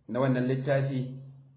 na wannan littafi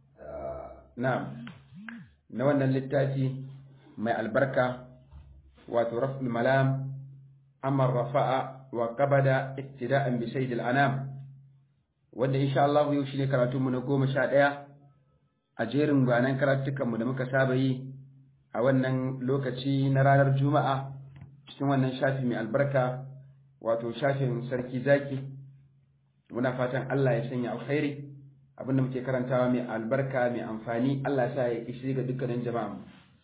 na'am na wannan littafi mai albarka wato raf'ul malam amma rafa'a wa qabada ittida'an bi sayyidil anam wanda insha Allah yau shine karatunmu na goma sha ɗaya a jerin gwanan karatukanmu da muka saba yi a wannan lokaci na ranar juma'a cikin wannan shafi mai albarka wato shafin sarki zaki muna fatan Allah ya sanya alkhairi abinda muke karantawa mai albarka mai amfani Allah ya sa ya ishi ga dukkanin jama'a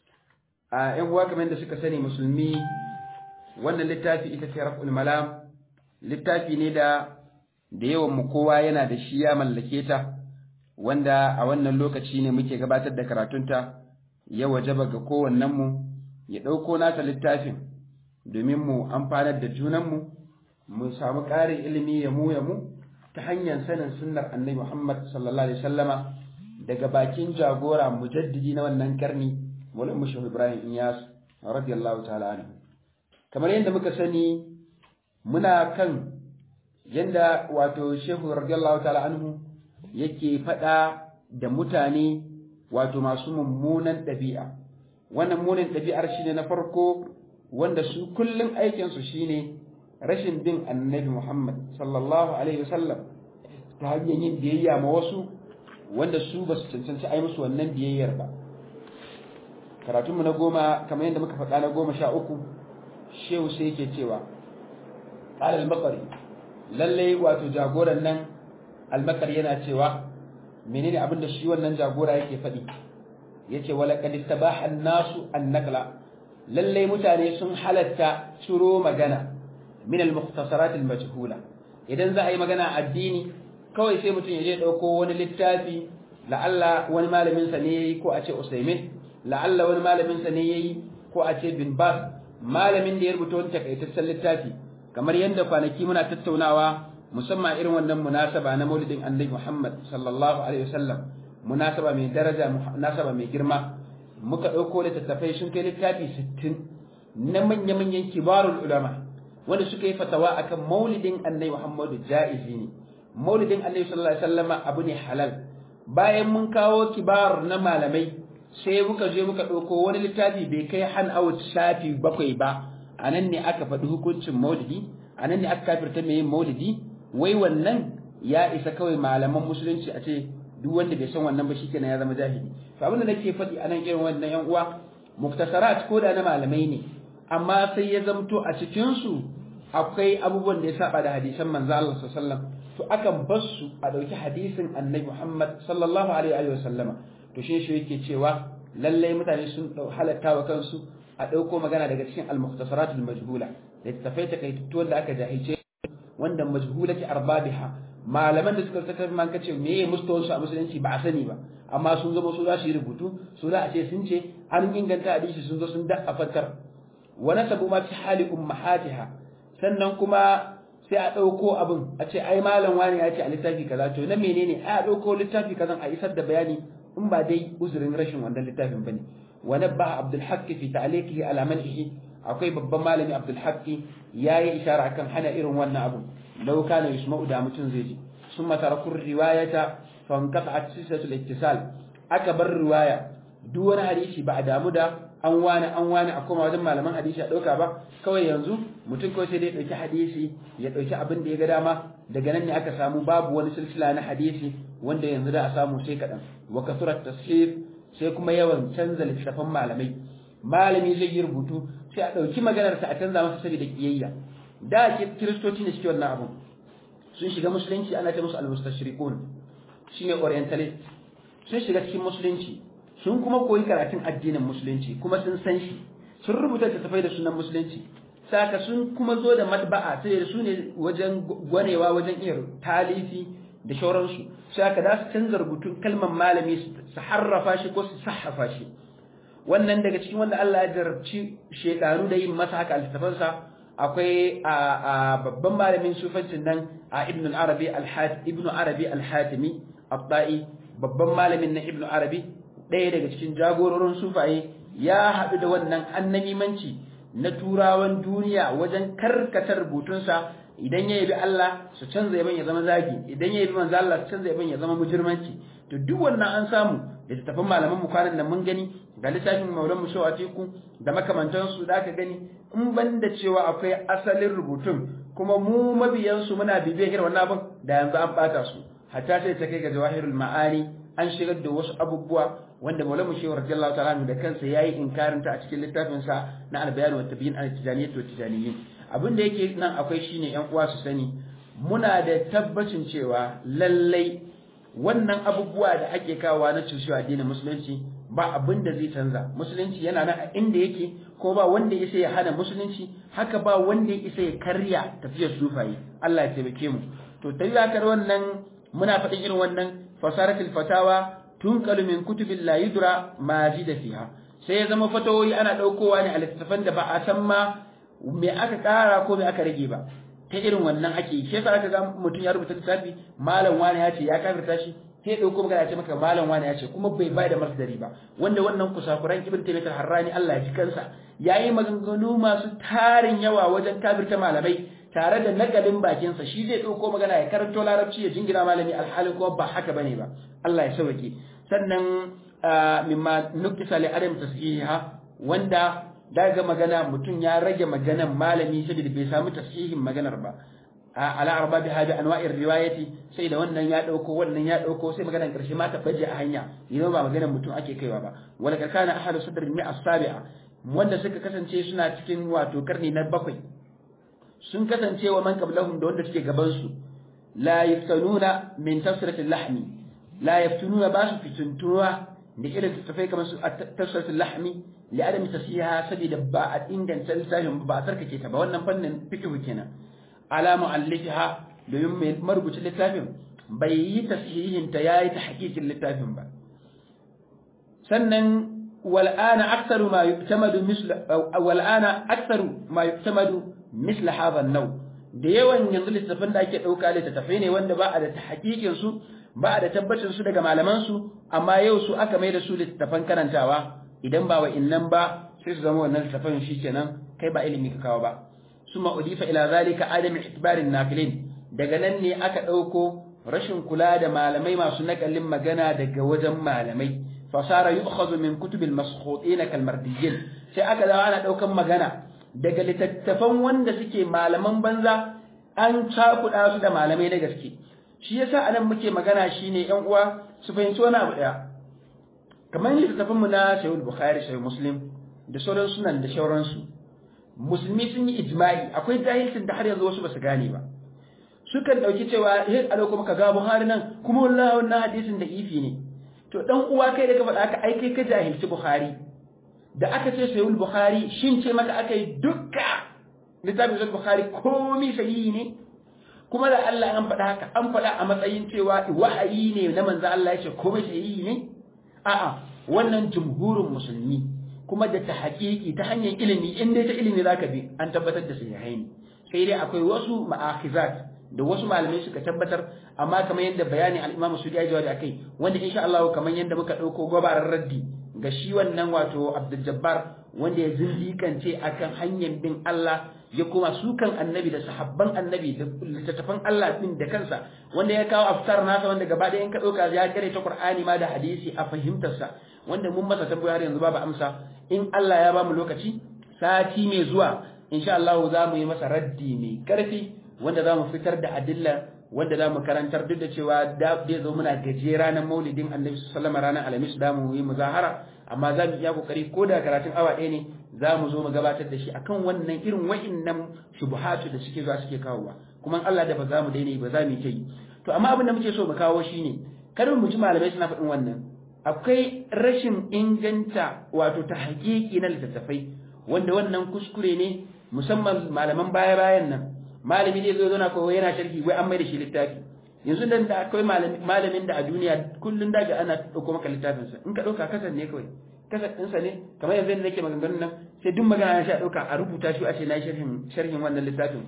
a yan uwa kamar da suka sani musulmi wannan littafi ita ce raf'ul malam littafi ne da da yawan mu kowa yana da shi ya mallake ta wanda a wannan lokaci ne muke gabatar da karatunta ya wajaba ga kowannen mu ya ɗauko nasa littafin domin mu amfanar da junanmu mu samu ƙarin ilimi ya mu ya mu ta hanyar sanin sunnar annabi Muhammad sallallahu alaihi wasallama daga bakin jagora mujaddidi na wannan karni Maulana Mushaw Ibrahim Iyas radiyallahu ta'ala anhu kamar yadda muka sani muna kan yanda wato Shehu radiyallahu ta'ala anhu yake faɗa da mutane wato masu mummunan ɗabi'a wannan munin ɗabi'ar shine na farko wanda su kullum aikinsu shine rashin bin annabi Muhammad sallallahu alaihi wasallam ta hanyar yin biyayya ma wasu wanda su ba su cancanci ai musu wannan biyayyar ba karatunmu na goma kamar yadda muka faɗa na goma sha uku shehu sai yake cewa ƙalal makari lallai wato jagoran nan almakar yana cewa menene abin da shi wannan jagora yake faɗi yace wala qad istabaha an-nasu an-naqla lallai mutane sun halatta ciro magana min al-mukhtasarat al-majhula idan za a yi magana addini kawai sai mutum ya je dauko wani littafi la'alla wani malamin sa ne yayi ko a ce Usaimin la'alla wani malamin sa ne yayi ko a ce Bin Bas malamin da ya rubuta wani takaitaccen littafi kamar yadda kwanaki muna tattaunawa musamman irin wannan munasaba na Maulidin Annabi Muhammad sallallahu alaihi wasallam munasaba mai daraja munasaba mai girma muka dauko littattafai sun kai littafi 60 na manya-manyan kibarul ulama wanda suka yi fatawa akan maulidin annabi Muhammadu ja'izi ne maulidin annabi sallallahu alaihi wasallama abu ne halal bayan mun kawo kibar na malamai sai muka je muka ɗauko wani littafi bai kai han out shafi bakwai ba a nan ne aka faɗi hukuncin maulidi a nan ne aka kafirta mai yin maulidi wai wannan ya isa kawai malaman musulunci a ce duk wanda bai san wannan ba shikenan ya zama jahili to abin da nake faɗi a nan irin wannan yan uwa muktasarat ko da na malamai ne amma sai ya zamto a cikin su akwai abubuwan da ya saba da hadisan manzo Allah sallallahu alaihi wasallam to akan bar su a dauki hadisin annabi Muhammad sallallahu alaihi wa sallama to shi shi yake cewa lallai mutane sun halatta wa kansu a dauko magana daga cikin al-mukhtasarat al-majhula da tafai takaitattu wanda aka jahilce wanda majhulati arbabiha malaman da suka saka man kace meye mustawon su a musulunci ba a sani ba amma sun zama su za su yi rubutu su za a ce sun ce an inganta hadisi sun zo sun da afatar wa nasabu ma fi hali ummahatiha sannan kuma sai a ɗauko abin a ce ai malam wani ya ce a littafi kaza to na menene a ɗauko littafi kaza a isar da bayani in ba dai uzurin rashin wannan littafin bane wa nabba abdul haqqi fi ta'liqihi ala man'ihi akwai babban malami abdul haqqi yayi ishara akan hana irin wannan abun law kana yusma'u da mutun zai ji summa tarakur riwayata fa inqata'at silsilatul ittisal aka bar riwaya duk wani hadisi ba a damu da an wani an wani a koma wajen malaman hadisi a ɗauka ba kawai yanzu mutum kawai sai dai ɗauki hadisi ya ɗauki abin da ya ga dama daga nan ne aka samu babu wani silsila na hadisi wanda yanzu da a samu sai kaɗan wa kasurat tashif sai kuma yawan canza littattafan malamai malami zai yi rubutu sai a ɗauki maganarsa a canza masa saboda kiyayya da kiristoci ne suke wannan abun sun shiga musulunci ana ce musu al-mustashriqun shine orientalist sun shiga cikin musulunci sun kuma koyi karatun addinin musulunci kuma sun san shi sun rubuta littattafai da sunan musulunci saka sun kuma zo da matba'a sai da su ne wajen gwanewa wajen iya talifi da shauransu saka da su canza rubutun kalmar malami su harrafa shi ko su sahafa shi wannan daga cikin wanda Allah ya jarabci shekaru da yin masa haka littafansa akwai a babban malamin sufancin nan a ibn arabi al-hatimi ibn arabi al-hatimi abba'i babban malamin na ibn arabi ɗaya daga cikin jagororin sufaye ya haɗu da wannan annamimanci na turawan duniya wajen karkatar rubutunsa idan ya yabi Allah su canza yaban ya zama zagi idan ya yabi manzo Allah su canza yaban ya zama mujirmanci to duk wannan an samu da littafin malaman mu kwanan nan mun gani ga littafin maulan mu shawa teku da makamantan su da aka gani in ban da cewa akwai asalin rubutun kuma mu mabiyan su muna bibiyar irin wannan abin da yanzu an bata su hatta sai ta kai ga jawahirul ma'ani an shigar da wasu abubuwa wanda maulan mu shehu radiyallahu ta'ala da kansa yayi inkarin ta a cikin littafin sa na al-bayan wa tabyin al-tijaniyat wa tijaniyyin abin da yake nan akwai shine yan uwa su sani muna da tabbacin cewa lallai wannan abubuwa da ake kawowa na cushewa addinin musulunci ba abin da zai canza musulunci yana nan a inda yake ko ba wanda ya isa ya hana musulunci haka ba wanda ya isa ya karya tafiyar sufaye Allah ya taimake mu to tayyakar wannan muna faɗin irin wannan fasaratul fatawa tunqalu min kutubil la yudra ma da fiha sai ya zama fatawoyi ana daukowa ne a littattafan da ba a san ma me aka kara ko me aka rage ba ta irin wannan ake yi shi yasa aka ga mutum ya rubuta littafi malam wani ya ce ya kafirta shi sai ya dauko magana ya ce maka malam wani ya ce kuma bai bai da masdari ba wanda wannan kusakuran ibn taymiyyah harrani Allah ya ji kansa yayi maganganu masu tarin yawa wajen kafirta malamai tare da nagalin bakinsa shi zai dauko magana ya karanto larabci ya jingina malami alhalin kuma ba haka bane ba Allah ya sauke sannan mimma nuktisa li adam tashiha wanda daga magana mutum ya rage maganan malami saboda bai samu tasihin maganar ba ala arba bi hadi anwa'ir riwayati sai da wannan ya dauko wannan ya dauko sai maganar karshe ma ta baje a hanya idan ba maganar mutum ake kaiwa ba wala kana ahlu sadr mi as-sabi'a wanda suka kasance suna cikin wato karni na bakwai sun kasance wa man qablahum da wanda suke gaban su la yaftanuna min tafsiratil lahmi la yaftununa ba su fituntuwa da irin tafai kamar su tafsiratul lahmi li adam tasiha sabida ba a inganta littafin ba a tsarkake ta ba wannan fannin fiqh kenan ala mu'allifiha domin mai marubucin littafin bai yi tasihihin ta yayi ta hakikin littafin ba sannan wal ana aktsaru ma yu'tamadu misla wal ana aktsaru ma yu'tamadu misla hadha an-naw da yawan yanzu littafin da ake dauka littafai ne wanda ba a da tahqiqin su ba a da tabbacin su daga malaman su amma yau su aka mai da su littafan karantawa idan ba wa innan ba sai su zama wannan littafin shikenan kai ba ilimi ka kawo ba suma udifa ila zalika adam itibarin nafilin daga nan ne aka dauko rashin kula da malamai masu nakalin magana daga wajen malamai fasara yu'khadhu min kutubil maskhutin kal mardiyyin sai aka dawo ana daukan magana daga littattafan wanda suke malaman banza an cakuɗa su da malamai na gaske shi yasa anan muke magana shine yan uwa su fahimci wani abu daya kamar littattafan mu na Sahih Bukhari Sahih Muslim da sauran sunan da sauransu musulmi sun yi ijma'i akwai jahilcin da har yanzu wasu ba su gane ba sukan dauki cewa eh a lokacin ka ga Buhari nan kuma wallahi wannan hadisin da ifi ne to dan uwa kai da ka faɗa ka ai kai ka jahilci Bukhari da aka ce Sahih Bukhari shin ce maka akai dukka littafin Sahih Bukhari komai sahihi ne kuma da Allah an faɗa haka an faɗa a matsayin cewa wahayi ne na manzo Allah ya ce komai sahihi ne a'a wannan jumhurin musulmi kuma da ta haƙiƙi ta hanyar ilimi in dai ta ilimi zaka bi an tabbatar da sahihai ne sai dai akwai wasu ma'akhizat da wasu malamai suka tabbatar amma kamar yadda bayani al-Imam Sudi ya jawabi akai wanda insha Allah kamar yadda muka dauko gobarar raddi ga shi wannan wato Abdul Jabbar wanda ya zindikance akan hanyar bin Allah ya kuma sukan annabi da sahabban annabi da littattafan Allah din da kansa wanda ya kawo aftar nasa wanda gaba ɗaya in ka ɗauka ya kare ta Qur'ani ma da hadisi a fahimtarsa wanda mun masa tambayoyi har yanzu babu amsa in Allah ya bamu lokaci sati mai zuwa insha Allah za mu yi masa raddi mai karfi wanda za mu fitar da adilla wanda za mu karantar duk da cewa da zai zo muna gaje ranar maulidin annabi sallama ranar alhamis da mu yi muzahara amma za mu iya kokari ko da karatun awa ɗaya ne za mu zo mu gabatar da shi akan wannan irin wa'innan shubuhatu da suke zuwa suke kawowa kuma Allah da ba za mu daina ba za mu yi to amma abin da muke so mu kawo shine kar mu ji malamai suna faɗin wannan akwai rashin inganta wato ta haƙiƙi na littattafai wanda wannan kuskure ne musamman malaman baya-bayan nan malami zai zo zauna ko yana sharhi wai an mai da shi littafi yanzu dan da akwai malamin da a duniya kullun daga ana dauko maka littafin sa in ka dauka kasan ne kawai kasan din sa ne kamar yanzu da nake maganganun nan sai duk magana ya sha dauka a rubuta shi a ce na sharhin sharhin wannan littafin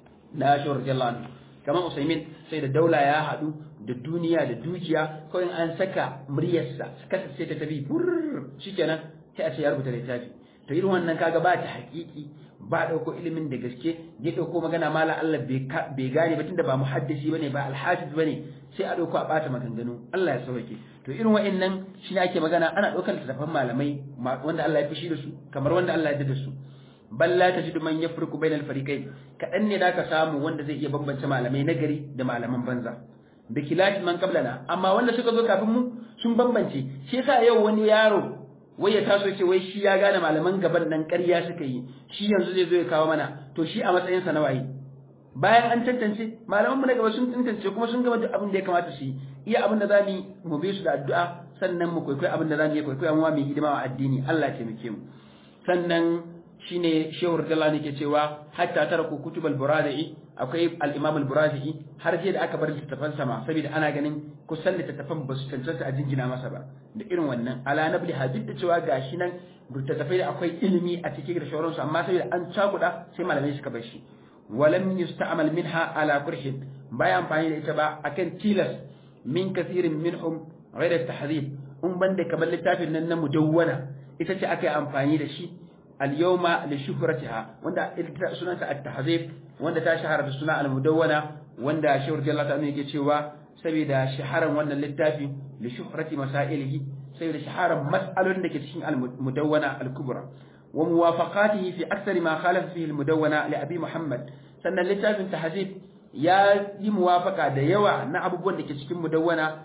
na shi radiyallahu anhu kamar Usaimin sai da daula ya hadu da duniya da dukiya kawai an saka muryarsa kasa sai ta tafi fur shikenan sai a ce ya rubuta littafi to irin wannan kaga ba ta hakiki ba dauko ilimin da gaske ya dauko magana mala Allah bai gane ba tunda ba muhaddisi bane ba alhafiz bane sai a dauko a bata maganganu Allah ya sauke to irin wa'annan shi ne ake magana ana daukar littattafan malamai wanda Allah ya fishi da su kamar wanda Allah ya da su bal la tajidu man yafriqu bainal fariqain kadan ne da ka samu wanda zai iya bambance malamai nagari da malaman banza da kilati man qablana amma wanda suka zo kafin mu sun bambance shi yasa yau wani yaro wai ya taso ce wai shi ya gane malaman gaban nan ƙarya suka yi shi yanzu zai zo ya kawo mana to shi a matsayin sa na waye bayan an tantance malaman mu na gaba sun tantance kuma sun gama duk abin da ya kamata su yi iya abin da zamu mu bi su da addu'a sannan mu kwaikwayi abin da zamu yi kwaikwayi mu mu hidima wa addini Allah ya taimake mu sannan shine shehu radiyallahu ke cewa hatta taraku kutubal buradi akwai al-imam al-buradi har sai da aka bar littattafan sama saboda ana ganin kusan littattafan ba su cancanta a jingina masa ba da irin wannan ala nabli hadid da cewa gashi nan littattafai da akwai ilimi a cikin da shauransu amma saboda an cakuda sai malamai suka bar shi walam yusta'mal minha ala kurhin baya amfani da ita ba akan tilas min kathirin minhum ghayra tahdhib in banda kamar littafin nan na mudawwana ita ce aka yi amfani da shi اليوم لشهرتها وندا سنة التحذيب وندا تشهر بالسنة المدونة وندا شهر رضي الله تعالى يجي cewa saboda shaharan wannan littafi li shuhrati masailihi saboda shaharan mas'alolin da ke cikin al-mudawwana al-kubra wa muwafaqatihi fi akthar ma khalafa fihi al-mudawwana li abi muhammad sannan littafin tahzib ya yi muwafaka da yawa na abubuwan da ke cikin mudawwana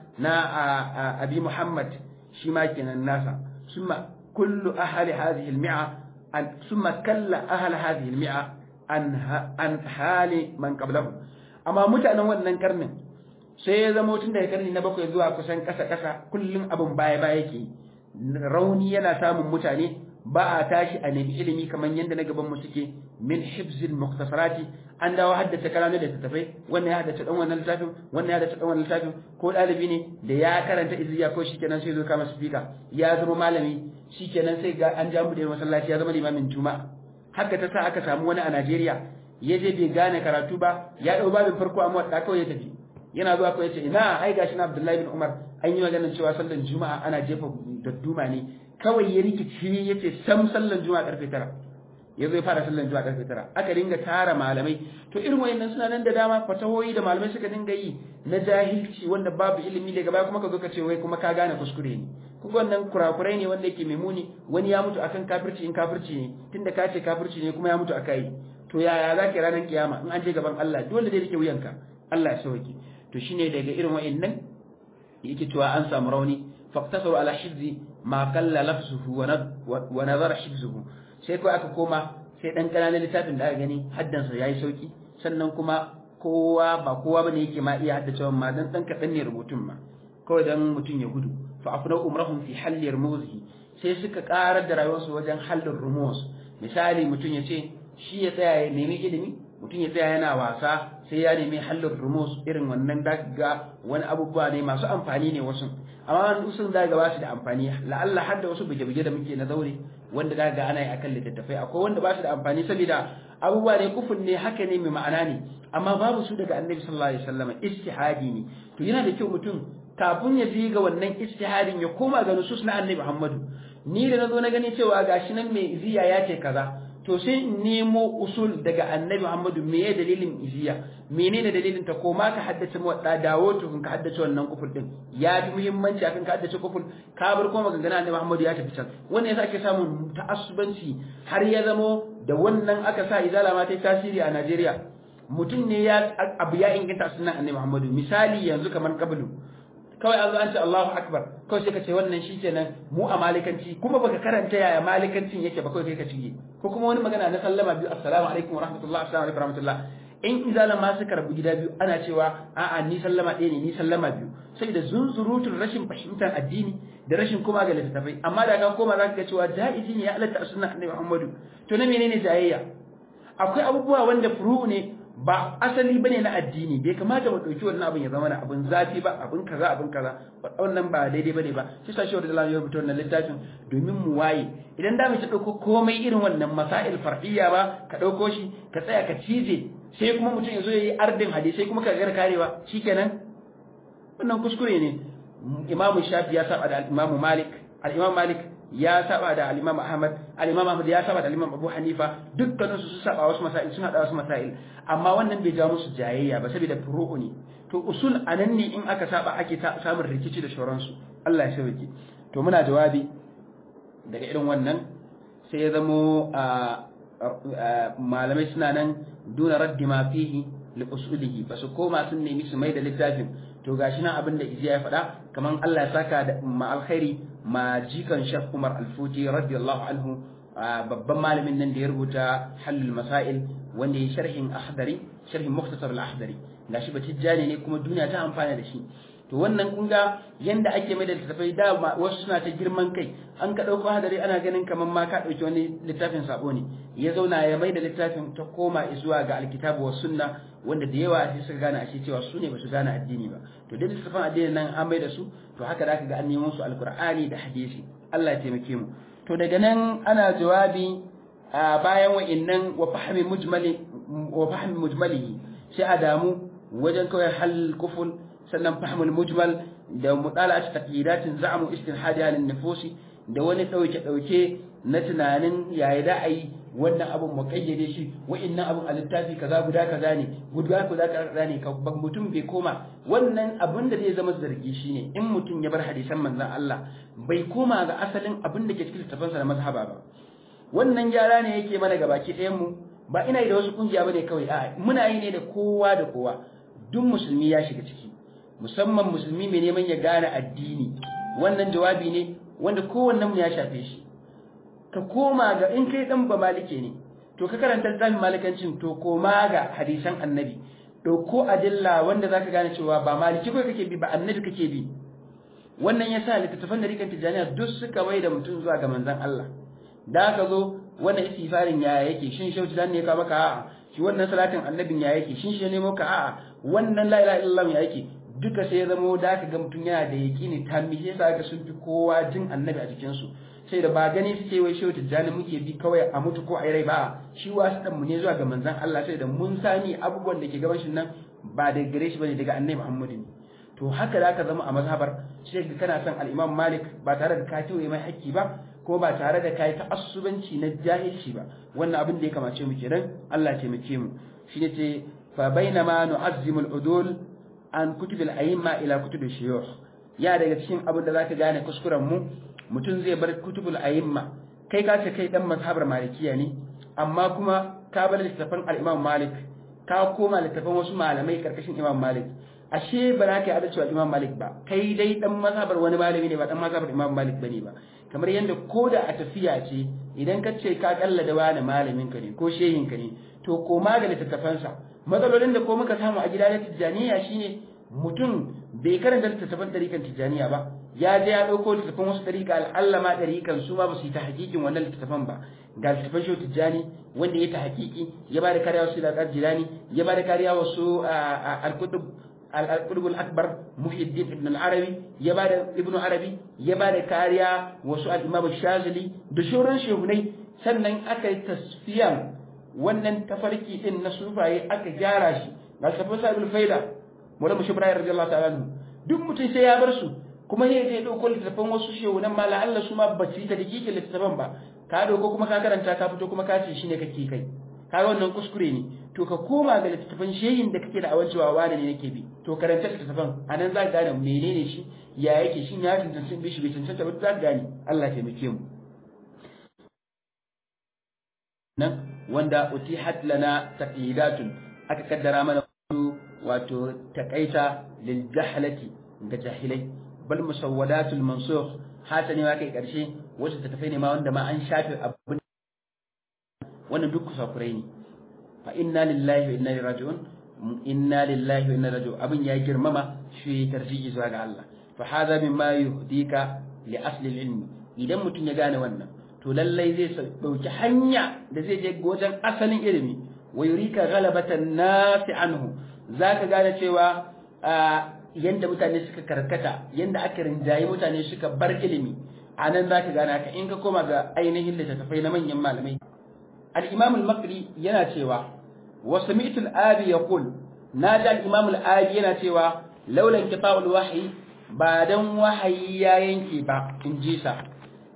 na abi muhammad shi ma kenan nasa summa kullu ahli hadhihi al-mi'a ثم كلا أهل هذه المئة عن عن حال من قبلهم أما mutanen wannan karnin sai ya zama tun daga karni na bakwai zuwa kusan ƙasa ƙasa kullum abin baya baya yake rauni yana samun mutane ba a tashi a nemi ilimi kamar yadda na gaban mu suke min hibzil muktasarati an dawo haddace kalamu da tattafai wannan ya haddace dan wannan littafin wannan ya haddace dan wannan littafin ko dalibi ne da ya karanta izziya ko shikenan sai zo kama speaker ya zama malami shikenan sai ga an jamu da masallaci ya zama limamin juma'a haka ta sa aka samu wani a Najeriya ya je bai gane karatu ba ya dau babin farko amma da kawai ya tafi yana zuwa kawai ya ce ina ai gashi na Abdullahi bin Umar an yi maganar cewa sallan juma'a ana jefa dadduma ne kawai ya rikici ya ce sam sallan juma'a karfe tara ya zo ya fara sallan juma'a karfe tara aka dinga tara malamai to irin wayannan suna nan da dama fatahoyi da malamai suka dinga yi na jahilci wanda babu ilimi daga baya kuma ka zo ka ce wai kuma ka gane kuskure ne kuma wannan kurakurai ne wanda yake mai muni wani ya mutu akan kafirci in kafirci ne tunda ka ce kafirci ne kuma ya mutu akai to yaya za ka ranar kiyama in an je gaban Allah dole zai rike wuyanka Allah ya sauke to shine daga irin wayannan yake cewa an samu rauni faqtasaru ala hifzi ma qalla lafzuhu wa nazara hifzuhu sai ko aka koma sai dan kananan littafin da aka gani haddansa yayi sauki sannan kuma kowa ba kowa bane yake ma iya haddace ma dan dan kadan ne rubutun ma kawai dan mutun ya gudu fa afna umrahum fi halli rumuzihi sai suka karar da rayuwarsu wajen hallin rumus misali mutun ya ce shi ya tsaya ya nemi ilimi mutun ya tsaya yana wasa sai ya nemi hallin rumus irin wannan daga wani abubuwa ne masu amfani ne wasu amma sun daga ba su da amfani la'alla har da wasu buge-buge da muke na zaure wanda daga ana yi akan littattafai akwai wanda ba su da amfani saboda abubuwa ne kufun ne haka ne mai ma'ana ne amma babu su daga annabi sallallahu alaihi wasallam istihadi ne to yana da kyau mutum kafin ya ji ga wannan istihadin ya koma ga nusus na annabi Muhammadu ni da nazo na gani cewa gashi nan mai iziya ya ce kaza to sai in nemo usul daga annabi Muhammadu me ya dalilin iziya menene dalilin ta koma ka haddace mu da dawo to ka haddace wannan kufur din ya fi muhimmanci akan ka haddace kufur ka bar kuma magana annabi Muhammadu ya tafi can wannan yasa ake samun ta'assubanci har ya zamo da wannan aka sa izala ma ta tasiri a Najeriya mutum ne ya abu ya inganta sunan annabi Muhammadu misali yanzu kamar kabulu kawai an zo an ce Allahu akbar kawai sai ka ce wannan shi kenan mu a malikanci kuma baka karanta yaya malikancin yake ba kawai kai ka cige ko kuma wani magana na sallama biyu assalamu alaikum wa rahmatullah assalamu alaikum wa rahmatullah in izalan ma suka rabu gida biyu ana cewa a'a ni sallama ɗaya ne ni sallama biyu saboda zunzurutun rashin fahimtar addini da rashin kuma ga littattafai amma da ka koma za ka ga cewa ja'izi ne ya halatta a sunan annabi Muhammadu to na menene jayayya akwai abubuwa wanda furu ne ba asali bane na addini bai kamata mu dauki wannan abin ya zama na abin zafi ba abin kaza abin kaza wannan ba daidai bane ba shi sa shi da ya rubuta wannan littafin domin mu waye idan da mu ci dauko komai irin wannan masail far'iyya ba ka dauko shi ka tsaya ka cije sai kuma mutum ya zo yayi ardin hadisi sai kuma ka gar karewa shikenan wannan kuskure ne imamu shafi ya saba da imamu malik al-imam malik ya saba da al-Imam Ahmad al-Imam Ahmad ya saba da al-Imam Abu Hanifa dukkanin su su saba wasu masail sun hada wasu masail amma wannan bai ja musu jayayya ba saboda furu'u ne to usul anan ne in aka saba ake samun rikici da shoransu Allah ya sauke to muna jawabi daga irin wannan sai ya zamo malamai suna nan duna raddi ma fihi li usulihi ba su koma sun nemi su mai da littafin to gashi nan abin da iziya ya faɗa kaman Allah ya saka da ma alkhairi ma jikan Sheikh Umar Al-Futi radiyallahu anhu babban malamin nan da ya rubuta halul masail wanda ya sharhin ahdari sharhin mukhtasar al-ahdari gashi ba tijjani ne kuma duniya ta amfana da shi to wannan kun ga yanda ake mai da littattafai da wasu suna ta girman kai an ka ɗauko hadari ana ganin kamar ma ka ɗauki wani littafin sabo ne ya zauna ya mai da littafin ta koma zuwa ga alkitabu wa sunna wanda da yawa sai suka gane ashe cewa su ne ba su gane addini ba to dai littafin addini nan an mai da su to haka da ga an nemo su alkur'ani da hadisi Allah ya taimake mu to daga nan ana jawabi bayan wa'innan wa fahmi mujmali wa fahmi mujmalihi sai a damu wajen kawai hal kuful sannan fahimul mujmal da mudala'at taqidatin za'amu istinhadi halin nufusi da wani dauke dauke na tunanin yayi da ai wannan abun muqayyade shi wa'annan abun a littafi kaza guda kaza ne guda kaza kaza ne ka mutum bai koma wannan abun da zai zama zargi shine in mutum ya bar hadisan manzon Allah bai koma ga asalin abin da ke cikin littafansa na mazhaba ba wannan gyara ne yake mana ga baki ɗayan mu ba ina yi da wasu kungiya bane kawai a'a muna yi ne da kowa da kowa duk musulmi ya shiga ciki musamman musulmi mai neman ya gane addini wannan jawabi ne wanda kowannen mu ya shafe shi ka koma ga in kai dan ba malike ne to ka karanta littafin malikancin to koma ga hadisan annabi dauko adilla wanda zaka gane cewa ba maliki kai kake bi ba annabi kake bi wannan yasa littattafan da rikan tijaniya duk suka bai da mutum zuwa ga manzon Allah da ka zo wannan istifarin ya yake shin shauci dan ne ka maka a'a shi wannan salatin annabin ya yake shin shi ne maka a'a wannan la ilaha illallah ya yake duka sai ya zama da ka ga mutum yana da yaƙini ta mi sai sa ga sun fi kowa jin annabi a cikin su sai da ba gani suke wai shehu tijjani muke bi kawai a mutu ko a rai ba shi wasu dan mu ne zuwa ga manzon Allah sai da mun sani abubuwan da ke gaban shi nan ba da gare shi bane daga annabi Muhammad ne to haka da ka zama a mazhabar sai ga kana son al-Imam Malik ba tare da ka kiwaye mai haƙƙi ba ko ba tare da kai ta'assubanci na jahilci ba wannan abin da ya kamace mu kenan Allah ya taimake mu shine ce fa bainama nu'azzimu al-udul an kutubil a'imma ila kutubil shuyukh ya daga cikin abin da zaka gane kuskuren mu mutum zai bar kutubul a'imma kai ka ce kai dan mazhabar malikiya ne amma kuma ka bar littafin al-Imam Malik ka koma littafin wasu malamai karkashin Imam Malik ashe ba za ka yi adalci wa Imam Malik ba kai dai dan mazhabar wani malami ne ba dan mazhabar Imam Malik bane ba kamar yadda ko da a tafiya ce idan ka ce ka kalla da wani malamin ka ne ko shehin ka ne to koma ga littattafansa matsalolin da ko muka samu a gida na tijjaniya shine mutum bai karanta littattafan ɗarikan tijjaniya ba ya je ya ɗauko littattafan wasu ɗarika al'alla ma ɗarikan su ma ba su yi ta hakikin wannan littattafan ba ga littattafan shi tijjani wanda ya ta hakiki ya ba da kariya wasu da jilani ya ba da kariya wasu al-kutub al-qutb al-akbar muhiddin ibn al-arabi ya ba da ibn arabi ya ba da kariya wasu al-imam shazili da shoran shehunai sannan aka yi tasfiyan wannan tafarki din na sufaye aka gyara shi ga safin sa'ibul faida wala mushi ibrahim radiyallahu ta'ala anhu duk mutum sai ya bar su kuma ne zai dauko littafin wasu shehu nan mala Allah su ma ba su yi ta dakike littafin ba ka dauko kuma ka karanta ka fito kuma ka ce shine kake kai kaga wannan kuskure ne to ka koma ga littafin shehin da kake da awancewa wani ne nake bi to karanta littafin anan za ka gane menene shi ya yake shin ya tantance bi shi bai tantance ba za ka gane Allah ya taimake mu nan wanda utihat lana taqidatun aka kaddara mana wato takaita lil jahlati ga jahilai bal musawwadatul mansukh hasani ma kai karshe wasu ta tafai ne ma wanda ma an shafe abin wannan duk kusakurai ne fa inna lillahi wa inna ilaihi raji'un inna lillahi wa inna ilaihi raji'un abin ya girmama shi tarji'i zuwa ga Allah fa hadha mimma yuhdika li asli al-ilm idan mutum ya gane wannan to lallai zai dauki hanya da zai je wajen asalin ilimi wa yurika ghalabatan nasi anhu zaka gane cewa yanda mutane suka karkata yanda aka rinjaye mutane suka bar ilimi anan zaka gane haka in ka koma ga ainihin littattafai na manyan malamai al-imam al-makri yana cewa wa sami'tu al-abi yaqul naji al-imam al-abi yana cewa laula inqita'ul wahyi ba dan wahayi ya yanke ba in ji sa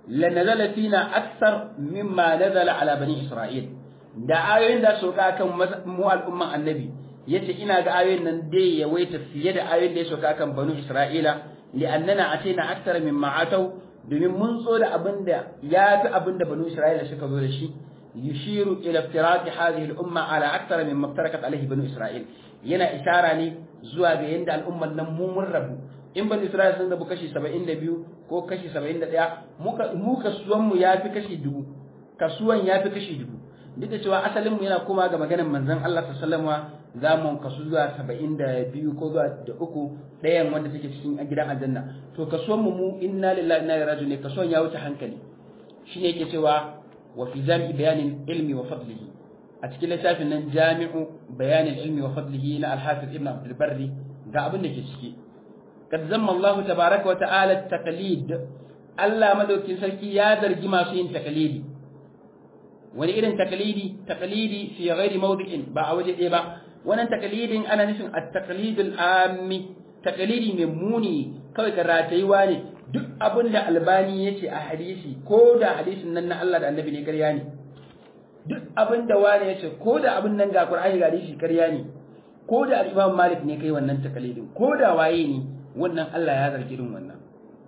lanazala fina akthar mimma nazala ala bani isra'il da ayoyin da soka kan mu al'umman annabi yace ina ga ayoyin nan dai yawaita fiye da ayoyin da ya soka kan banu isra'ila li'annana atina akthar mimma atau domin mun so da abinda ya fi abinda banu isra'ila suka zo da shi yushiru ila iftiraqi hadhihi al-umma ala akthar mimma iftarakat alayhi banu isra'il yana ishara ne zuwa ga yanda al'umman nan mu mun rabu in banu isra'ila sun rabu kashi 72 ko kashi 71 muka mu kasuwan mu yafi kashi dubu kasuwan yafi kashi dubu duk da cewa asalin mu yana koma ga maganar manzon Allah sallallahu alaihi za mu kasu zuwa 72 ko zuwa da uku ɗayan wanda take cikin gidan aljanna to kasuwan mu mu inna lillahi inna ilaihi raji'un kasuwan ya wuce hankali shine yake cewa wa fi jami'i bayanin ilmi wa fadlihi a cikin littafin nan jami'u bayanin ilmi wa fadlihi na al-hafiz ibn abdul barri ga abin da ke ciki kad zamma Allah tabaraka wa ta'ala taqlid Allah madaukin sarki ya zargi masu yin taqlidi wani irin taqlidi taqlidi fi ghairi mawdi'in ba a waje ɗaya ba wannan taqlidin ana nufin at-taqlidul ammi taqlidi mai muni kawai ka ratayuwa ne duk abin da albani ya ce a hadisi ko da hadisin nan na Allah da annabi ne karya ne duk abin da wani ya ce ko da abin nan ga Qur'ani ga hadisi karya ne ko da Imam Malik ne kai wannan takalidin ko da waye ne wannan Allah ya zargi irin wannan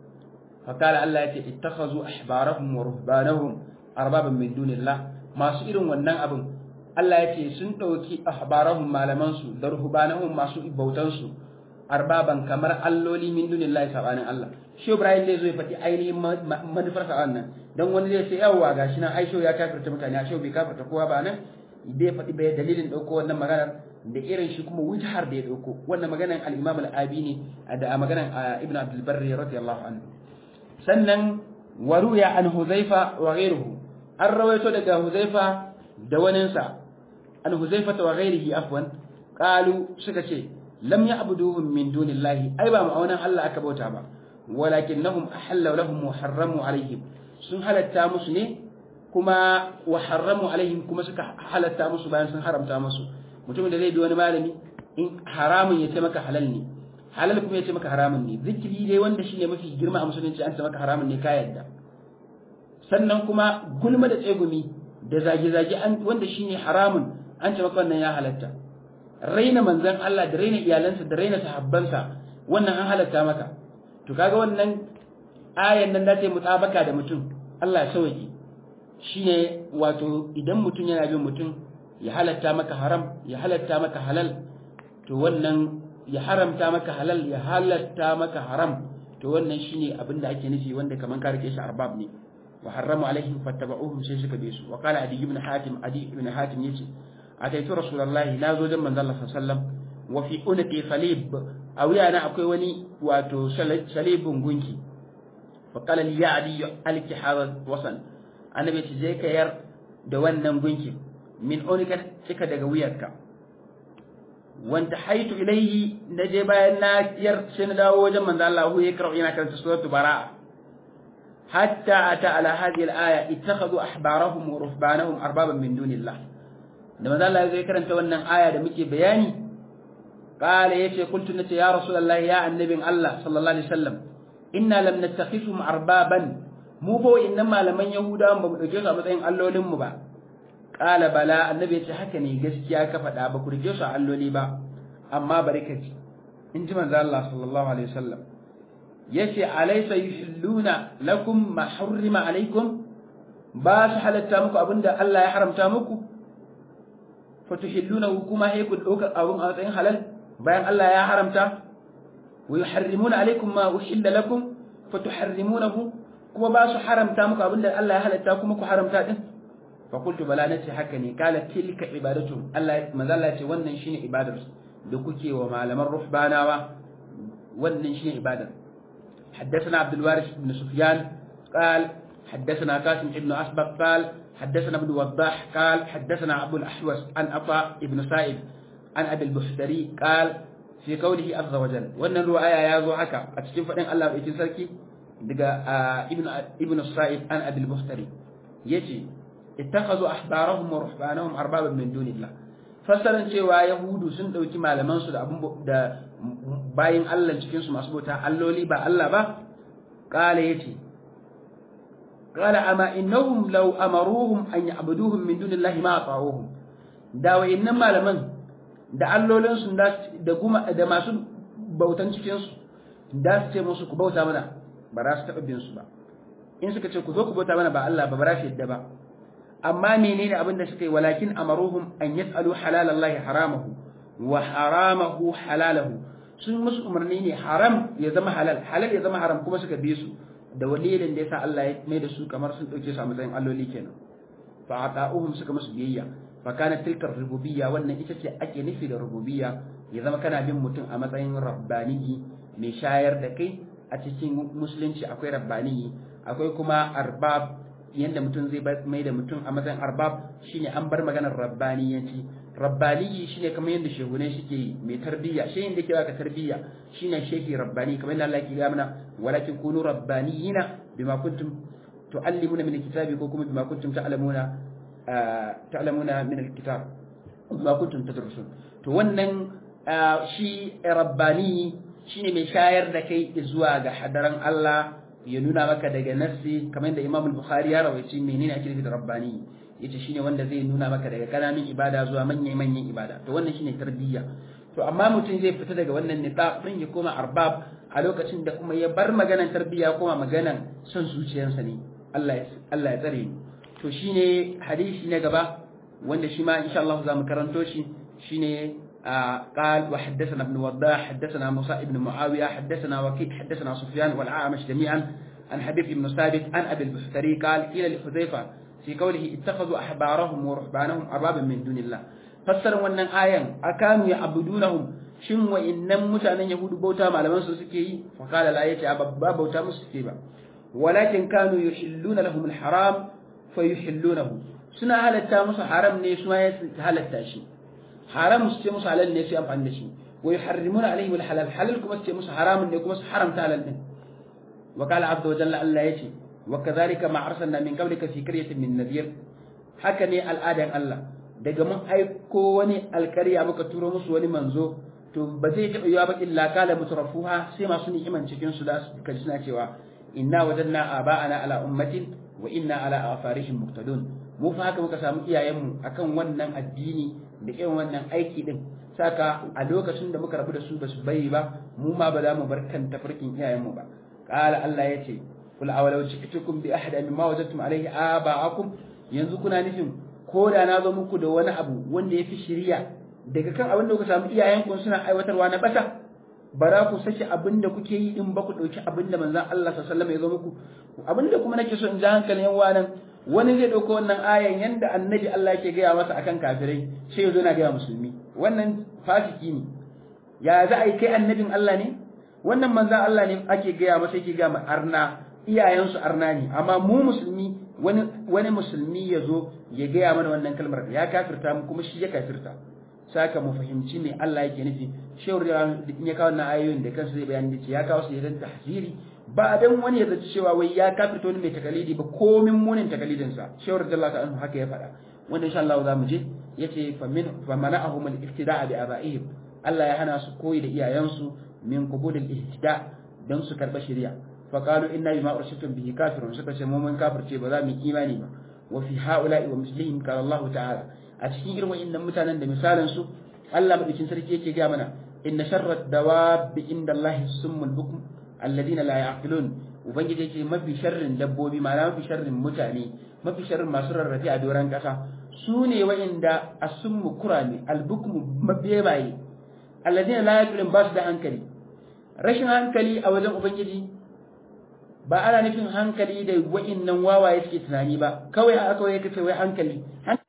fakala Allah ya ce ittakhazu ahbarahum wa ruhbanahum arbaban min dunillah masu irin wannan abin Allah ya ce sun dauki ahbarahum malaman su da ruhbanahum masu bautan su arbaban kamar alloli min dunillahi sabanin Allah shi Ibrahim zai zo ya faɗi ainihin manufar sa wannan dan wani zai ce yawa gashi nan Aisha ya kafirta mutane Aisha bai kafirta kowa ba nan bai faɗi bai dalilin dauko wannan maganar da irin shi kuma wujhar da ya dauko wannan maganar al-Imam al-Abi ne da maganar Ibn Abdul Barri radiyallahu anhu sannan waruya an Huzaifa wa ghayruhu an rawaito daga Huzaifa da waninsa an Huzaifa wa ghayrihi afwan qalu suka ce lam ya'buduhum min dunillahi ai ba ma'aunan Allah aka bauta ba walakinnahum ahalla lahum wa harramu alaihim sun halatta musu ne kuma wa harramu alaihim kuma suka halatta musu bayan sun haramta musu mutumin da zai bi wani malami in haramun ya ce maka halal ne halal kuma ya ce maka haramun ne zikiri dai wanda shine mafi girma a musulunci an ce maka haramun ne ka yadda sannan kuma gulma da tsegumi da zage-zage wanda shine haramun an ce maka wannan ya halatta raina manzan Allah da raina iyalansa da raina sahabbansa wannan an halatta maka to kaga wannan ayan nan da ta yi mutabaka da mutum Allah ya sauki shine wato idan mutum yana bin mutum ya halatta maka haram ya halatta maka halal to wannan ya haramta maka halal ya halatta maka haram to wannan shine abin da ake nufi wanda kaman ka rike shi arbab ne wa harramu alaihim fattaba'uhum sai suka bi su wa qala adi ibn hatim adi ibn hatim yace ataitu rasulullahi na zo dan manzon Allah sallallahu alaihi wasallam wa fi unqi salib a wuyana akwai wani wato salibin gunki fa qala li ya adi alki hadha wasan annabi ce je ka yar da wannan gunki min unika cika daga wuyarka wanda haitu ilaihi na je bayan na yar sai na dawo wajen manzo Allah hu ya karau yana karanta suratul bara'a hatta ata ala hadhihi al-aya ittakhadhu ahbarahum wa ruhbanahum arbaban min dunillah da manzo Allah zai karanta wannan aya da muke bayani qala yace kuntu nace ya rasulullahi ya annabin Allah sallallahu alaihi wasallam inna lam nattakhifhum arbaban mu bo innan malaman yahudawan ba mu dauke su a matsayin allolin mu ba qala bala annabi yace haka ne gaskiya ka faɗa ba ku rike su alloli ba amma bari ka ji in ji manzo Allah sallallahu alaihi wasallam yace alaysa yuhilluna lakum ma hurrima alaikum ba su halatta muku abinda Allah ya haramta muku fatuhillunahu kuma sai ku dauka abun a matsayin halal bayan Allah ya haramta wa yuharrimuna alaikum ma uhilla lakum fatuharrimunahu kuma ba su haramta muku abinda Allah ya halatta kuma ku haramta din fa qultu bala nace haka ne kala tilka ibadatu Allah manzo Allah ce wannan shine ibadar da kuke wa malaman ruhbanawa wannan shine ibadar حدثنا عبد الوارث بن سفيان قال حدثنا قاسم بن أسبق قال حدثنا ابن وضاح قال حدثنا أبو الأحوص عن عطاء بن سائب عن أبي البحتري قال في قوله عز وجل وأن الرواية يا ذو حكا أتشكين فإن الله بإتن سركي دقا ابن ابن السائب عن أبي البحتري يجي اتخذوا أحبارهم ورهبانهم أربابا من دون الله fassaran cewa yahudu sun ɗauki malamansu da abin da bayin Allah cikinsu masu bauta alloli ba Allah ba ƙala ya ce qala ama innahum law amaruhum an ya'buduhum min dunillahi ma ata'uhum da wayannan malaman da allolin su da kuma da masu bautan cikin su da su ce musu ku bauta mana ba za su taɓa bin su ba in suka ce ku zo ku bauta mana ba Allah ba ba za su yadda ba amma menene abin da suka yi walakin amaruhum an yas'alu halalallahi haramahu wa haramahu halalahu sun musu umarni ne haram ya zama halal halal ya zama haram kuma suka bi su da walilin da yasa Allah ya mai da su kamar sun dauke su a matsayin alloli kenan fa ata'uhum suka musu biyayya fa kana tilka rububiyya wannan ita ce ake nufi da rububiyya ya zama kana bin mutum a matsayin rabbaniyi mai shayar da kai a cikin musulunci akwai rabbaniyi akwai kuma arbab yanda mutum zai mai da mutum a matsayin arbab shine an bar maganar rabbaniyanci rabbaniyi shine kamar yadda shehunai suke yi mai tarbiyya shehin da ke baka tarbiyya shine shehi rabbani kamar yadda Allah ke ga mana walakin kunu rabbaniyina bima kuntum tuallimuna min alkitabi ko kuma bima kuntum ta'lamuna ta'lamuna min alkitab bima kuntum tadrusun to wannan shi rabbani shine mai shayar da kai zuwa ga hadaran Allah ya nuna maka daga nassi kamar yadda Imam Bukhari ya rawaici menene ake nufi da rabbani yace shine wanda zai nuna maka daga kananan ibada zuwa manyan manyan ibada to wannan shine tarbiyya to amma mutum zai fita daga wannan nita din ya koma arbab a lokacin da kuma ya bar maganan tarbiyya kuma maganan son zuciyarsa ne Allah ya Allah ya tsare ni to shine hadisi na gaba wanda shi ma insha Allah za mu karanto shi shine قال وحدثنا ابن وضاح حدثنا موسى بن معاوية حدثنا وكيع حدثنا سفيان والعامش جميعا عن حبيب بن ثابت عن أبي البختري قال قيل لحذيفة في قوله اتخذوا أحبارهم ورهبانهم أربابا من دون الله فسر wannan ayan akanu ya'budunahum shin wa innan mutanen yahudu bauta malaman su suke yi fa qala la yace abba bauta musu suke ba walakin kanu yuhilluna lahum alharam fa yuhillunahu suna halatta musu haram ne su ma ya halatta shi haram su ce musu halal ne su amfani da shi wa yuharrimuna alaihim alhalal halal kuma su ce musu haramun ne kuma su haramta halal din wa qala azza wa jalla Allah yace wa kadhalika ma arsalna min qablika fi qaryatin min nadhir haka ne al'adan Allah daga mun aiko wani alkarya muka turo musu wani manzo to ba zai taɓa yiwa ba illa kala mutrafuha sai masu ni'iman cikin su da su kaji suna cewa inna wajadna aba'ana ala ummatin wa inna ala afarihim muqtadun mu fa haka muka samu iyayenmu akan wannan addini da irin wannan aiki din saka a lokacin da muka rabu da su basu bari ba mu ma ba za mu bar kan tafarkin iyayenmu ba qala Allah yace kul awalau ji'tukum bi ahada mimma wajadtum alayhi aba'akum yanzu kuna nufin ko da na zo muku da wani abu wanda ya fi shiriya daga kan abin da kuka samu iyayenku suna aiwatarwa na bata bara ku saki abin da kuke yi in ba ku ɗauki abin da manzan Allah sallallahu alaihi ya zo muku abin da kuma nake so in ji hankalin yan wanan wani zai ɗauko wannan ayan yanda annabi Allah yake gaya masa akan kafirai sai ya zo na gaya musulmi wannan fasiki ne ya za a yi kai annabin Allah ne wannan manzan Allah ne ake gaya masa yake gaya ma arna iyayensu arna ne amma mu musulmi wani wani musulmi ya zo ya gaya mana wannan kalmar ya kafirta mu kuma shi ya kafirta saka mu fahimci me Allah yake nufi shawar da in ya kawo wannan ayoyin da kansa zai bayani da ya kawo su idan tahziri ba dan wani ya zaci cewa wai ya kafirta wani mai takalidi ba komin munin takalidin sa shawar da Allah ta'ala haka ya faɗa wanda insha Allah za mu je yace fa min fa mana'ahum al-iftida'a bi aba'ihim Allah ya hana su koyi da iyayensu min qubul al-ihtida dan su karba shari'a fa qalu inna bima ursiltum bihi kafirun suka ce mu mun kafirce ba za mu imani ba wa fi ha'ula'i wa mislihim qala Allah ta'ala a cikin irin wa'annan mutanen da misalan su Allah madaukin sarki yake ga mana inna sharrat dawabi inda Allah summul bukm alladina la yaqilun ubangiji yake mafi sharrin dabbobi ma'ana mafi sharrin mutane mafi sharrin masu rarrafe a doran kasa su ne wa'inda asummu kurame albukmu mabebaye alladina la yaqilun ba su da hankali rashin hankali a wajen ubangiji ba ana nufin hankali da wa'innan wawaye suke tunani ba kawai a kawai kace wai hankali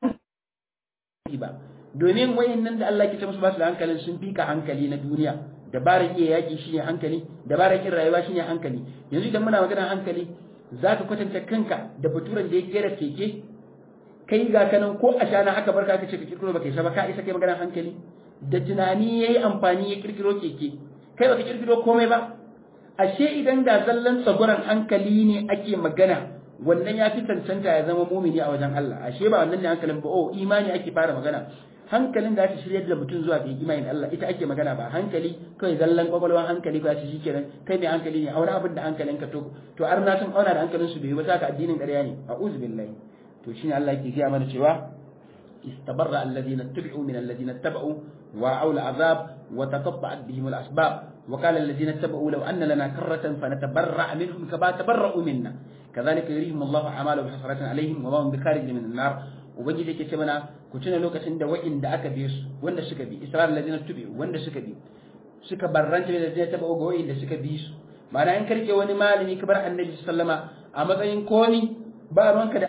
hankali ba domin wayannan da Allah ke ce musu ba su da hankalin sun fika hankali na duniya dabarar iya yaki shine hankali dabarar kin rayuwa shine hankali yanzu idan muna magana hankali zaka kwatanta kanka da baturan da ya kera keke kai ga kanan ko a shana haka barka ka ce ka kirkiro baka isa ba ka isa kai maganar hankali da tunani yayi amfani ya kirkiro keke kai baka kirkiro komai ba ashe idan da zallan tsaguran hankali ne ake magana wannan ya fi cancanta ya zama mumini a wajen Allah ashe ba wannan ne hankalin ba oh imani ake fara magana hankalin da aka shirya da mutum zuwa ga imani Allah ita ake magana ba hankali kawai zallan kwakwalwan hankali ko shi shikenan kai mai hankali ne aure abin da hankalinka to to ar na sun auna da hankalin su bai ba saka addinin ƙarya ne a'udhu billahi to shine Allah yake gaya mana cewa istabarra alladhina tabi'u min alladhina tabau wa aula azab wa taqatta'at bihim al-asbab وقال الذين اتبعوا لو أن لنا كرة فنتبرأ منهم كما تبرأوا منا كذلك يريهم الله أعمالهم حسرة عليهم وما هم بخارج من النار ubangiji yake ce mana ku tuna lokacin da wa'inda aka bi su wanda suka bi isra'il ladina tubi wanda suka bi suka barranta da ladina taba ga wa'inda suka bi su ma'ana in karke wani malami ka bar annabi sallama a matsayin komi ba ruwanka da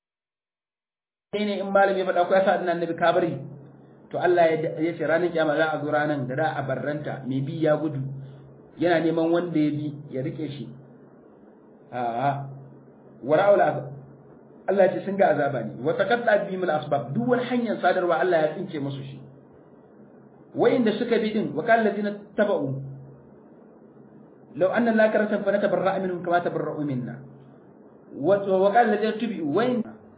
ne in malami ya faɗa ko ya sa annabi ka bari to Allah ya ce ranar kiyama za a zo ranar da za a barranta mai bi ya gudu yana neman wanda ya bi ya rike shi a'a wara'ul azab Allah ya ce sun ga azaba ne wa taqatta bihim al-asbab duk wani hanyar sadarwa Allah ya tsince musu shi wayanda suka bi din wa kal ladina tabau law anna la karatan fa natabarra minhum kama tabarra'u minna wa wa kal ladina tubu wayn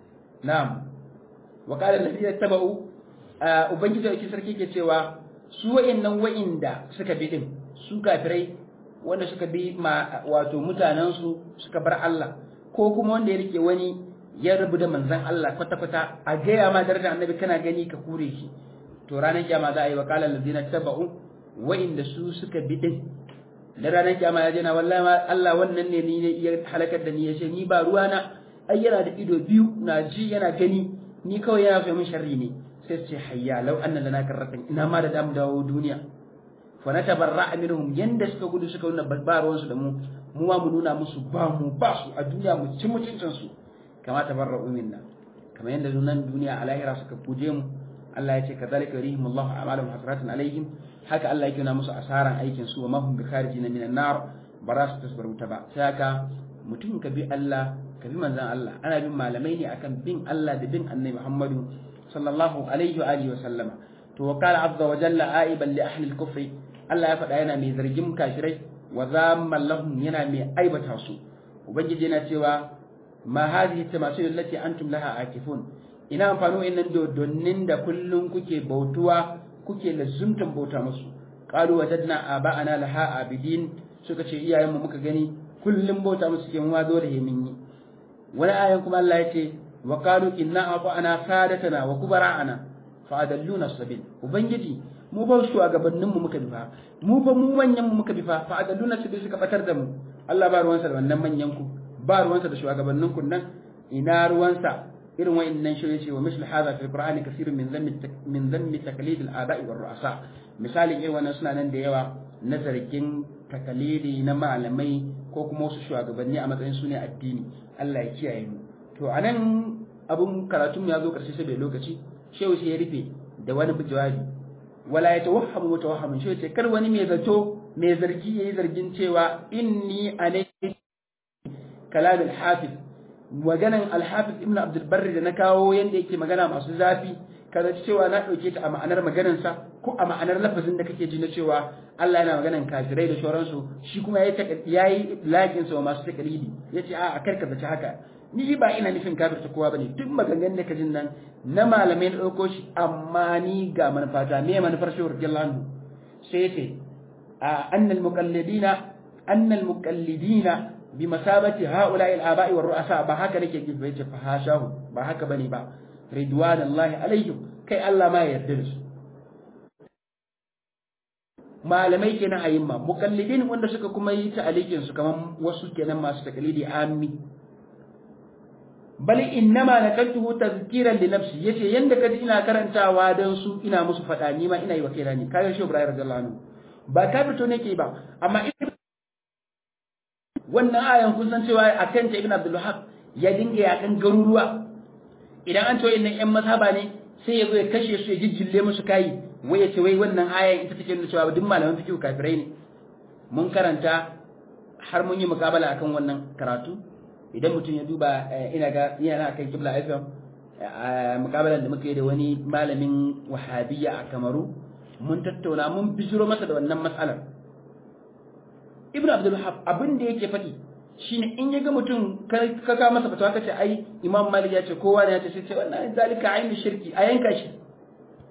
na'am wa kal ladina tabau ubangiji yake sarki ke cewa su wayannan wayanda suka bi din su kafirai wanda suka bi ma wato mutanen su suka bar Allah ko kuma wanda ya rike wani ya rabu da manzan Allah kwata-kwata a gaya ma darajar annabi kana gani ka kure shi to ranar kyama za a yi wa kalan lazina taba'u wa'inda su suka bi din da ranar kyama ya jana wallahi ma Allah wannan ne ni ne ya halakar da ni ya ce ni ba ruwa na ai yana da ido biyu na ji yana gani ni kawai yana fi min sharri ne sai ce hayya law anna lana karratan ina ma da damu dawo duniya fa na tabarra minhum yanda suka gudu suka nuna ba ruwansu da mu mu ma mu nuna musu ba mu ba su a duniya mu ci mutuncin su kama tabarra'u minna kama yanda nan duniya a lahira suka kuje mu Allah ya ce kadhalika yurihim Allah a'malahum hasratan alaihim haka Allah yake na musu asaran aikin su wa ma hum bikharijina minan nar ba za su tasbaru ta ba sai haka mutum ka bi Allah ka bi manzon Allah ana bin malamai ne akan bin Allah da bin Annabi Muhammadu sallallahu alaihi wa alihi wa sallama to wa qala azza wa jalla aiban li ahli al-kufri Allah ya faɗa yana mai zargin kafirai wa zamman lahum yana mai aibata su ubangiji yana cewa ma hadhihi tamasil allati antum laha akifun ina amfani wa'annan dodonnin da kullun kuke bautuwa kuke lazumtan bauta musu qalu wajadna aba'ana laha abidin suka ce iyayenmu muka gani kullun bauta musu ke mu zo da hemin yi wani ayan kuma Allah ya ce wa qalu inna ata'ana sadatana wa kubara'ana fa adalluna sabil ubangiji mu ba shugabannin mu muka bifa mu ba mu manyan mu muka bifa fa adalluna sabil suka batar da mu Allah ba ruwansa da wannan manyan ku ba ruwansa da shugabannin kun nan ina ruwansa irin wa'annan shi yace wa misl hadha fi alqur'ani kaseerun min dhammi min dhammi taqlid al-aba'i war ru'asa misali irin wannan suna nan da yawa na zargin takalidi na malamai ko kuma wasu shugabanni a matsayin su ne addini Allah ya kiyaye mu to anan abun karatun ya zo karshe sai bai lokaci shehu sai ya rufe da wani jawabi wala ya tawahhamu mutawahhamin shehu ce kar wani mai zato mai zargi yayi zargin cewa inni alai kalam al-hafiz maganan al-hafiz ibn abdul barri da na kawo yanda yake magana masu zafi kaza cewa na dauke ta a ma'anar maganar sa ko a ma'anar lafazin da kake ji na cewa Allah yana maganan kafirai da shoransu shi kuma yayi yayi lakin sa masu takalidi yace a karka zaci haka ni ba ina nufin kafirta kowa bane duk maganganun da kajin nan na malamai na dauko shi amma ni ga manufata me manufar shi radiyallahu anhu sai yace annal muqallidina annal muqallidina bi masabati haula'i al-aba'i war ru'asa ba haka nake ji ba yace fa hashahu ba haka bane ba ridwanallahi alaihim kai Allah ma ya yarda da su malamai kenan ayyimma muqallidin wanda suka kuma yi ta'alikin su kaman wasu kenan masu takalidi ammi bal innama nakaltuhu tazkiran li nafsi yace yanda kaji ina karantawa dan su ina musu fada ni ma ina yi wa kaina ne kayan shi Ibrahim radiyallahu anhu ba ka fito nake ba amma wannan ayan kun san cewa akan ta Ibn Abdul Wahhab ya dinga yakan garuruwa idan an ce wayannan ƴan mazhaba ne sai ya zo ya kashe su ya jijjille musu kai wai ya ce wai wannan ayan ita take nuna cewa duk malaman fiqh kafirai ne mun karanta har mun yi mukabala akan wannan karatu idan mutum ya duba ina ga yana kan kibla FM mukabalan da muka yi da wani malamin wahabiyya a Kamaru mun tattauna mun bijiro masa da wannan matsalar Ibn Abdul Wahab abin da yake faɗi shine in ya ga mutum ka ka masa fatawa kace ai Imam Malik ya ce kowa ne ya ce sai ce wannan zalika ainu shirki a yanka shi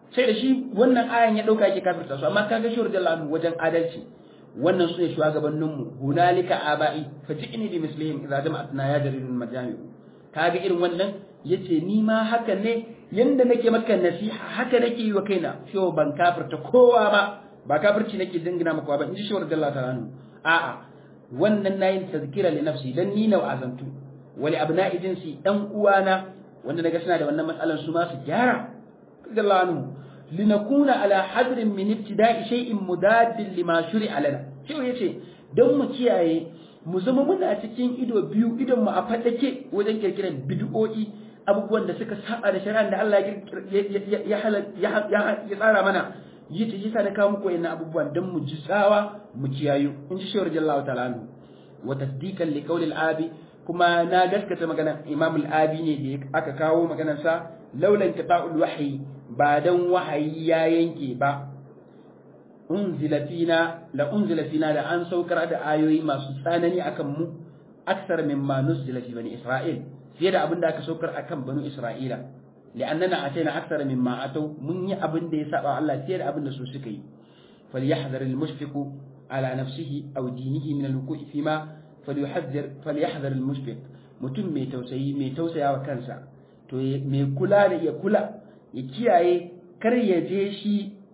sai da shi wannan ayan ya dauka yake kafirta su amma kaga shi radiyallahu anhu wajen adalci wannan su ne shugabannin mu hunalika abai faji'ni bi mislihim idza jama'atna ya jaridul majami kaga irin wannan yace ni ma haka ne yanda nake maka nasiha haka nake yi wa kaina shi ban kafirta kowa ba ba kafirci nake dingina maka ba in ji shi radiyallahu ta'ala anhu a'a wannan nayin tazkira li nafsi dan ni na wa'azantu wali abna'i jinsi dan uwana wanda naga suna da wannan matsalan su ma su gyara radiyallahu anhu linakuna ala hadrin min ibtida'i shay'in mudaddin lima shuri'a lana shi yace dan mu kiyaye mu zama muna cikin ido biyu idon mu a fadake wajen kirkiran bid'o'i abubuwan da suka saba da shari'an da Allah ya ya tsara mana yi ta yasa da kawo muku wayannan abubuwan dan mu ji tsawa mu kiyayu in ji shawar jallahu ta'ala anhu wa tasdiqan li qawli al-abi kuma na gaskata maganar Imam al-Abi ne da aka kawo maganar sa laulan qita'ul wahyi ba dan wahayi ya yanke ba unzila fina la unzila fina da an saukar da ayoyi masu tsanani akan mu aksar mimma nuzila fi bani Isra'il fiye da abin da aka saukar akan banu Isra'ila li'annana ataina aksar mimma atau mun yi abin da ya saba Allah fiye da abin da su suka yi falyahdhar al-mushfiqu ala nafsihi aw dinihi min al-wuqu'i fima falyuhadhir falyahdhar al-mushfiq mutum mai tausayi mai tausayawa kansa to mai kula da ya kula ya kiyaye kar ya je shi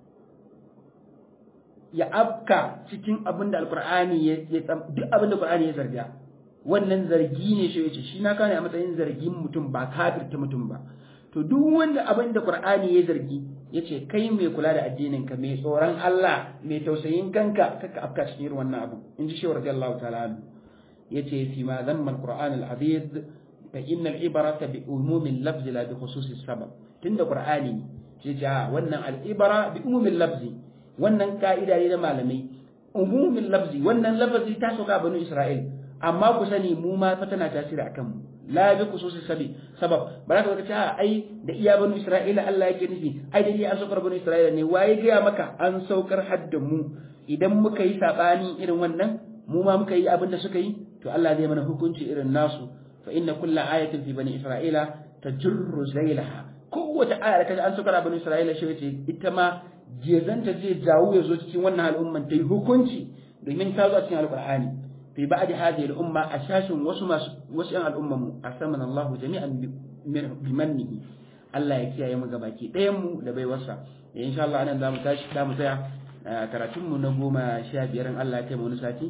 ya afka cikin abin da alkur'ani ya duk abin da alkur'ani ya zarga wannan zargi ne shi yace shi na kane a matsayin zargin mutum ba kafirta mutum ba to duk wanda abin da qur'ani ya zargi yace kai mai kula da addinin ka mai tsoron Allah mai tausayin kanka kaka afka cikin wannan abu inji shi radiyallahu ta'ala anhu yace fi ma dhamma alquran alazid fa inna al-ibrata bi umumi al-lafz la bi khususi sabab tunda qur'ani ce ja wannan al-ibra bi umumi al-lafz wannan ka'ida ne da malamai umumin lafzi wannan lafazi ta sauka banu isra'il amma ku sani mu ma fa tana tasiri akan mu la bi khususi sabi sabab ba za ka ce ai da iya banu isra'ila Allah yake nufi ai da iya an saukar banu isra'ila ne waye gaya maka an saukar hadda mu idan muka yi sabani irin wannan mu ma muka yi abin da suka yi to Allah zai mana hukunci irin nasu fa inna kulla ayatin fi bani isra'ila tajurru zailaha kowace aya da kaji an saukar banu isra'ila shi ce ita ma jezanta zai jawo ya zo cikin wannan al'umman ta yi hukunci domin ta zo a cikin alƙur'ani fi ba'di hadhihi al'umma a shashin wasu masu wasu yan al'umman mu asamana Allahu jami'an bi mannihi Allah ya kiyaye mu gabaki ɗayan mu da bai wasa da insha Allah anan zamu tashi zamu tsaya karatun mu na goma sha biyar Allah ya kai mu wani sati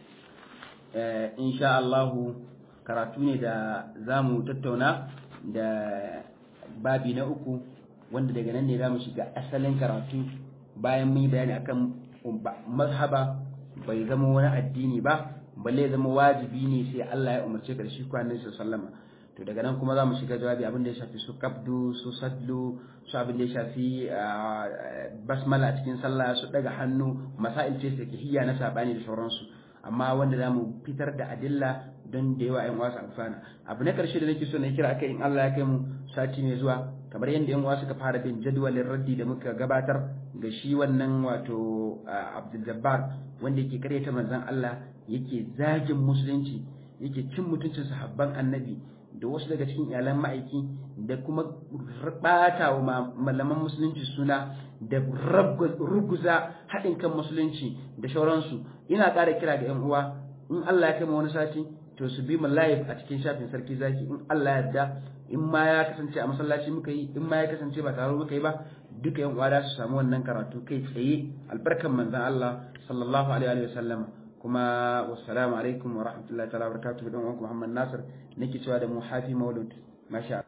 insha Allah karatu ne da zamu tattauna da babi na uku wanda daga nan ne za mu shiga asalin karatu bayan mun yi bayani akan mazhaba bai zama wani addini ba balle zama wajibi ne sai Allah ya umarce ka da shi kwanan sa sallama to daga nan kuma za mu shiga jawabi abin da ya shafi su kabdu su sadlu su abin da ya shafi basmala a cikin sallah su daga hannu masail ce ke hiyya na sabani da sauransu amma wanda za mu fitar da adilla don da yawa 'yan wasu amfana abu na karshe da nake so na kira akai in Allah ya kai mu sati mai zuwa kamar yadda yan uwa suka fara bin jadwalin raddi da muka gabatar ga shi wannan wato Abdul Jabbar wanda yake karyata manzon Allah yake zagin musulunci yake cin mutuncin sahabban annabi da wasu daga cikin iyalan ma'aiki da kuma bata wa malaman musulunci suna da ruguza haɗin kan musulunci da shauransu ina ƙara kira ga yan uwa in Allah ya kai wani sati to su bi mu live a cikin shafin sarki zaki in Allah ya yarda in ma ya kasance a masallaci muka yi in ma ya kasance ba taro muka yi ba duka yan uwa su samu wannan karatu kai tsaye albarkan manzon Allah sallallahu alaihi wa sallam kuma wassalamu alaikum wa rahmatullahi ta'ala wa barakatuhu dan uwanku Muhammad Nasir nake cewa da mu hafi maulud masha